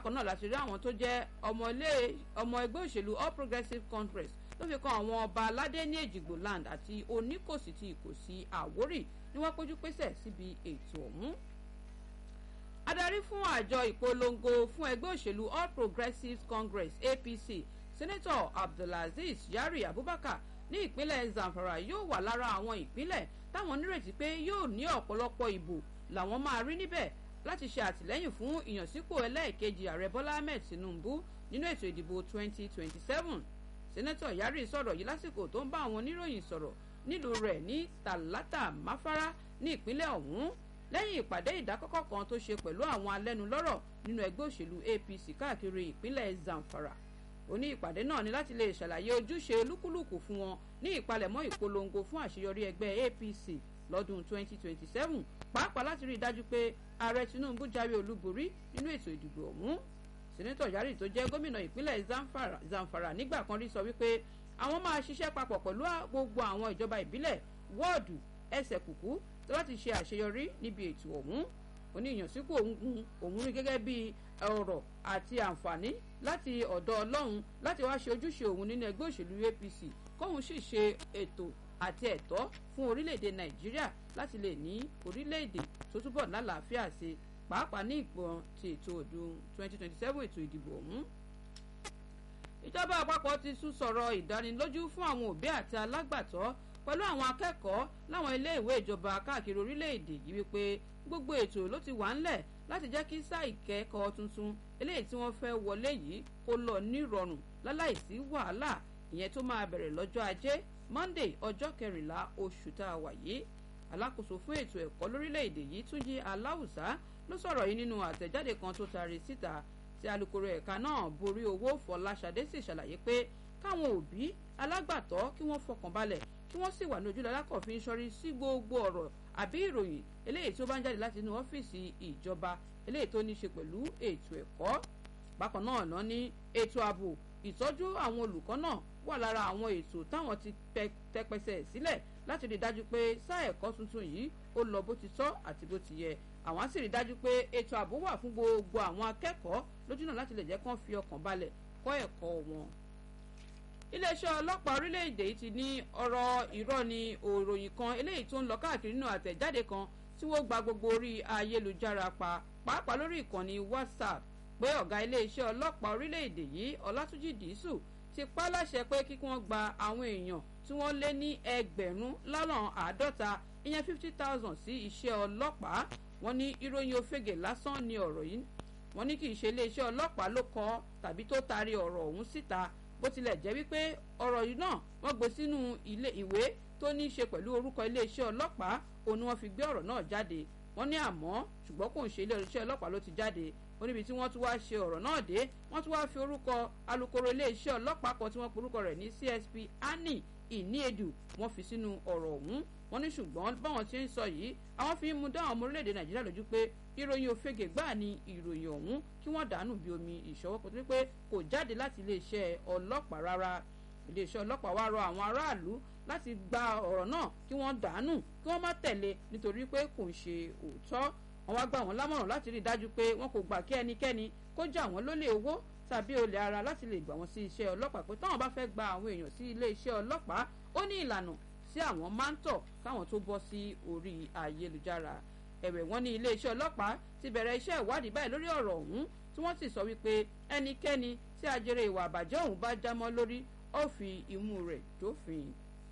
bákan náà láti rí àwọn tó jẹ́ ọmọ ẹgbẹ́ òṣèlú all progressives congress tó fi kan àwọn ọba aládé ní èjìgbò land àti oníkòsí ti ìkòsí àwórì ni wọ́n péjú pésẹ̀ síbi ètò ọ̀hún adarí fún àjọ ìpolongo fún ẹgbẹ́ òṣèlú all progressives congress apc senator abdulaziz yari abubakar ní ìpínlẹ̀ zamfara yóò wà lára àwọn ìpínlẹ̀ táwọn nírètí pé yóò ní ọ̀pọ̀lọpọ̀ ìbò làwọn máa rí níbẹ̀ láti ṣe àtìlẹ́yìn fún ìyànsípò ẹlẹ́ẹ̀kejì ààrẹ bọ́lá ahmed tinubu nínú ètò ìdìbò 2027 senator yari sọ̀rọ̀ yìí lásìkò tó ń bá àwọn oníròyìn sọ̀rọ̀ nílùú rẹ̀ ní tàlátà máfárá ní ìpínlẹ̀ ọ̀hún lẹ́yìn ìpàdé ìdákọ́kọ́ kan tó ṣe pẹ̀lú àwọn alẹ́nulọ́rọ̀ nínú ẹgbẹ́ òṣèlú apc káàkiri ìpínlẹ̀ zamfara ó ní ìpàdé náà ní láti lè ṣàlàyé ojúṣe olúkúlùkù fún wọn ní ìpalẹ̀mọ́ ìpolongo fún àṣeyọrí ẹgbẹ́ apc lọ́dún 2027 pàápàá láti rí i dájú pé ààrẹ tinubu jáwé olúborí nínú ètò ìdìbò ọ̀hún sẹ́nẹ́tọ̀ yari tó jẹ́ gómìnà ìpínlẹ̀ zamfara, zamfara nígbà kan rí sọ wípé àwọn máa ṣiṣẹ́ papọ̀ pẹ̀lú gbogbo àwọn ìjọba ìbílẹ̀ wọ́ọ̀dù ẹsẹ̀ kùkú láti ṣe àṣeyọrí níbi ètò ọ̀hún oníyànsípò òun rí gẹ́gẹ́ bí ọ̀rọ̀ àti àǹfààní láti ọ̀dọ̀ ọlọ́run láti wá ṣe ojúṣe òun nínú ẹgbẹ́ òṣèlú apc kóun sì ṣe ètò àti ẹ̀tọ́ fún orílẹ̀-èdè nàìjíríà láti lè ní orílẹ̀-èdè tó túbọ̀ lálàáfíà sí pàápàá ní ìgbọ̀n ti ètò ọdún 2027 ètò ìdìbò ọ̀hún ìjọba àpapọ̀ ti tún sọ̀rọ̀ ìdánilójú fún àwọn òbí àti alágbàtọ́ pẹ̀lú àwọn akẹ́kọ̀ọ́ láwọn iléèwé ìjọba káàkiri orílẹ̀-èdè yìí wípé gbogbo ètò ló ti wà ńlẹ̀ láti jẹ́ kí sáà ìkẹ́kọ̀ọ́ tuntun eléyìí tí wọ́n fẹ́ wọlé yìí kó lọ nírọ̀rùn láláìsí wàhálà ìyẹn tó máa bẹ̀rẹ̀ lọ́jọ́ ajé monday ọjọ́ kẹrìnlá oṣù tá a wà yìí alákòóso fún ètò ẹ̀kọ́ lórílẹ̀‐èdè yìí túnjí aláwùsá ló sọ̀rọ̀ yìí nínú àtẹ̀jáde kan tó taari síta tí alūkkóró ẹ̀ka náà borí owó fọláṣadé sì ṣàlàyé pé káwọn òbí alágbàtọ́ kí wọ́n fọkàn balẹ̀ kí wọ́n sì wà ní ojúlọ́lá kọ̀ọ̀fin sọ́rí sí gbogbo ọ̀rọ̀ àbí ìròyìn eléyìí tó bá ń jáde láti inú ọ́fíìsì ìjọba eléyìí tó ní í ṣe pẹ̀lú ètò ẹ̀kọ́ bákan náà ná ní ètò ààbò ìtọ́jú àwọn olùkọ́ náà wà lára àwọn ètò táwọn ti tẹpẹsẹ̀ sílẹ̀ láti rí i dájú pé sáà ẹ̀kọ́ tuntun yìí ó lọ bó ti tọ́ àti bó ti yẹ àwọn á sì rí i dájú pé ètò ààbò wà fún gbogbo àwọn akẹ́kọ̀ọ́ lójúnà láti lè jẹ́ kán fi ọkàn balẹ̀ kọ́ ẹ̀kọ́ wọn iléeṣẹ́ ọlọ́pàá orílẹ̀-èdè yìí ti ní ọ̀rọ̀ irọ́ ni òròyìn kan eléyìí tó ń lọ káàkiri nínú àtẹ̀jáde kan tí wọ́n gba gbogbo orí ayélujára pa pàápàá lórí ìkànnì whatsapp pé ọ̀gá iléeṣẹ́ ọlọ́pàá orílẹ̀-èdè yìí ọlátúnjì dìísù ti pa láṣẹ pé kí wọ́n gba àwọn èèyàn tí wọ́n lé ní ẹgbẹ̀rún lọ́nà àádọ́ta ìyẹn fifty thousand sí iṣẹ́ ọlọ́pàá wọ́n ní ìròyìn òfegè lásán ni ọ̀rọ̀ yìí wọ́n ní kì í ṣe iléeṣẹ́ ọlọ́pàá ló kọ tàbí tó taari ọ̀rọ̀ ọ̀hún síta bó tilẹ̀ jẹ́ wípé ọ̀rọ̀ yìí náà wọ́n gbé sínú ilé ìwé tó ní í ṣe pẹ̀lú orúkọ iléeṣẹ́ ọlọ́pàá òun ni wọ́n fi gbé ọ̀rọ̀ náà jáde wọ́n ní àmọ́ ṣùgbọ́n kò ń ṣe iléeṣẹ́ ọlọ́pàá ló ti jáde ó níbi tí wọ́n tún wáá ṣe ọ̀rọ̀ náà dé wọ́n tún wáá fi orúkọ alūkkóró iléeṣẹ́ ọlọ́pàá kan tí wọ́n porúkọ rẹ̀ ní csp annie ìníedù wọ́n fi sínú ọ̀rọ̀ ọ̀hún wọ́n ní ṣùgbọ́n báwọn ṣe ń sọ yìí àwọn fi ń mu dáhùn ọmọ orílẹ̀-èdè nàìjíríà lójú pé ìròyìn òfegè gbáà ni ìròyìn ọ̀hún kí wọ́n dànù bí omi ìṣọwọ́ kò tó pé kò jáde láti iléeṣẹ́ ọlọ́pàá rárá iléeṣẹ́ ọlọ́pàá wá rọ àwọn aráàlú láti gba ọ̀rọ̀ náà kí wọ́n dànù kí wọ́n má tẹ̀lé nítorí pé kò ń ṣe òótọ́ wọ́n wá gbà wọ́n lámọ̀ràn láti rí i dájú pé wọn kò gbà kí ẹnikẹ́ni kó jà wọ́n lólè owó tàbí olè ara láti lè gbà wọ́n sí iṣẹ́ ọlọ́pàá pé táwọn bá fẹ́ gba àwọn èèyàn sí ilé iṣẹ́ ọlọ́pàá ó ní ìlànà tí àwọn máa ń tọ̀ káwọn tó bọ́ sí orí ayélujára ẹ̀wẹ̀ wọ́n ní ilé iṣẹ́ ọlọ́pàá ti bẹ̀rẹ̀ iṣẹ́ ìwádìí báyìí lórí ọ̀rọ̀ ọ̀hún tí wọ́n sì sọ wípé ẹnikẹ́ni tí ajere ìwà àbàjẹ́ ọ̀hún bá jámọ́ lórí ó fi imú rẹ̀ dófin.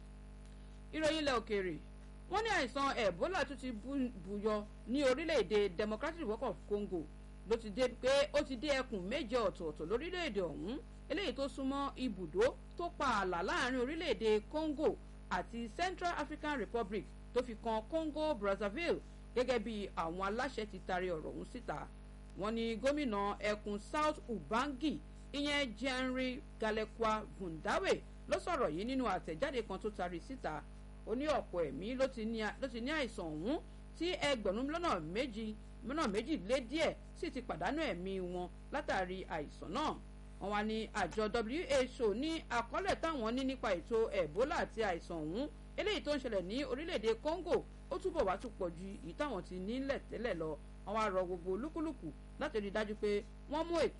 ìròyìn ilẹ̀ òkèèrè wọ́n ní àìsàn ebola tún ti buyọ ní orílẹ̀-èdè democratic republic of congo ló ti dé pé ó ti dé ẹkùn méje ọ̀tọ̀ọ̀tọ̀ lórílẹ̀-èdè ọ̀hún eléyìí tó súnmọ́ ibùdó tó pa ààlà láàrin orílẹ̀-èdè congo àti central african republic tó fi kan congo brazzaville gẹ́gẹ́ bí àwọn aláṣẹ ti taari ọ̀rọ̀ ọ̀hún síta wọ́n ní gómìnà ẹkùn south ubangi ìyẹn jenry galekwa vundawe ló sọ̀rọ̀ yìí nínú àtẹ̀jáde kan tó taari síta ó ní ọ̀pọ̀ ẹ̀mí ló ti ní àìsàn ọ̀hún tí ẹgbẹ̀rún lọ́nà méjì lọ́nà méjì lé díẹ̀ sì ti pàdánù ẹ̀mí wọn látàrí àìsàn náà wọ́n wá ní àjọ who ní àkọọ́lẹ̀ táwọn ní nípa ètò ebola àti àìsàn ọ̀hún eléyìí tó ń ṣẹlẹ̀ ní orílẹ̀-èdè congo ó túbọ̀ wá tún pọ̀ ju èyí táwọn ti nílẹ̀ tẹ́lẹ̀ lọ wọ́n wá rọ gbogbo olúkúlùkù láti rí i dájú pé wọ́n mú